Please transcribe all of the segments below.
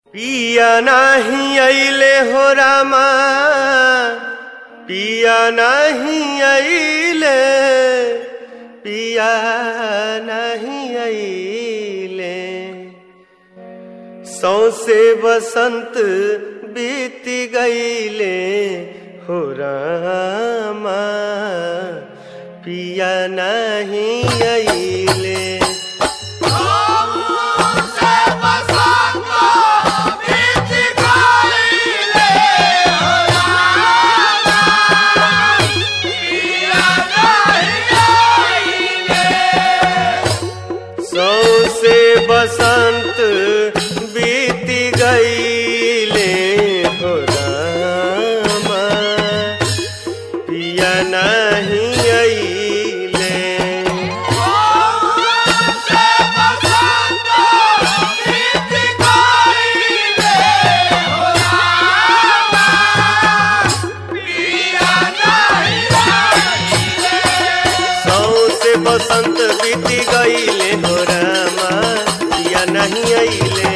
पिया नाही अइले हो रामा पिया नाही अइले पिया नहीं अइले सौसे बसंत बीत गईले हो रामा पिया नहीं अइले सौसे बसंत बीत गईले हो रामा पिया नहीं अइले सौसे बसंत बीत गईले हो रामा पिया नहीं अइले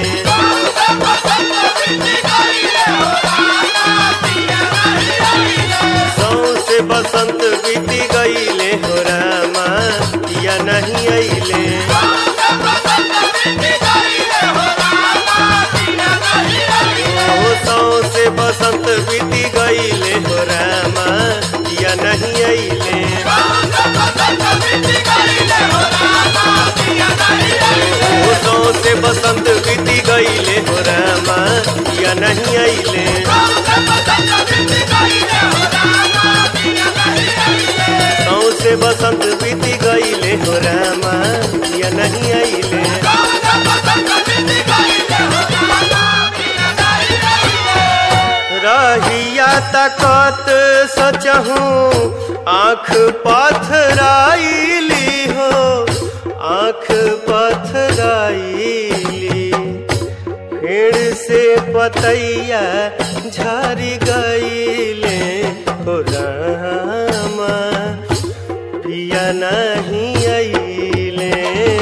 सौसे बसंत बीत गईले हो रामा पिया नहीं अइले ओ सौसे बसंत बीत गईले हो रामा पिया नहीं अइले ओ सौसे बसंत बीत गईले हो रामा पिया नहीं अइले सौसे बसंत बीत गईले हो रामा पिया नहीं अइले रहिया तकत सचहूँ आँख पथराइली हो आँख पथराइली फेड़ से पतैया झरी गईले हो रामा पिया नहीं अइले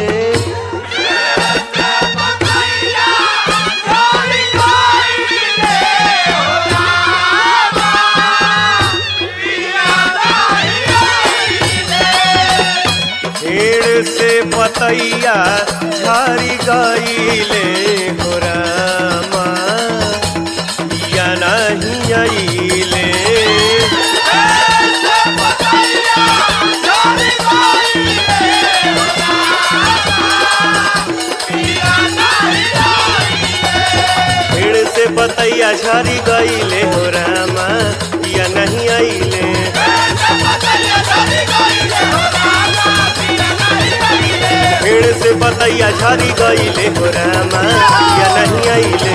पेड़ से पतैया झरी गईले हो रामा पिया नहीं अइले पेड़ से पतैया झरी गईले हो रामा पिया नहीं अइले पेड़ से पतैया झरी गईले हो रामा पिया नहीं अइले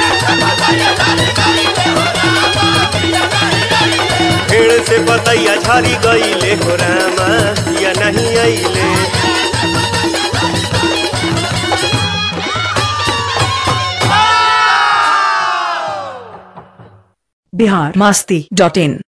पेड़ से पतैया झरी गईले हो रामा पिया नहीं अइले बिहार मास्ती डॉट इन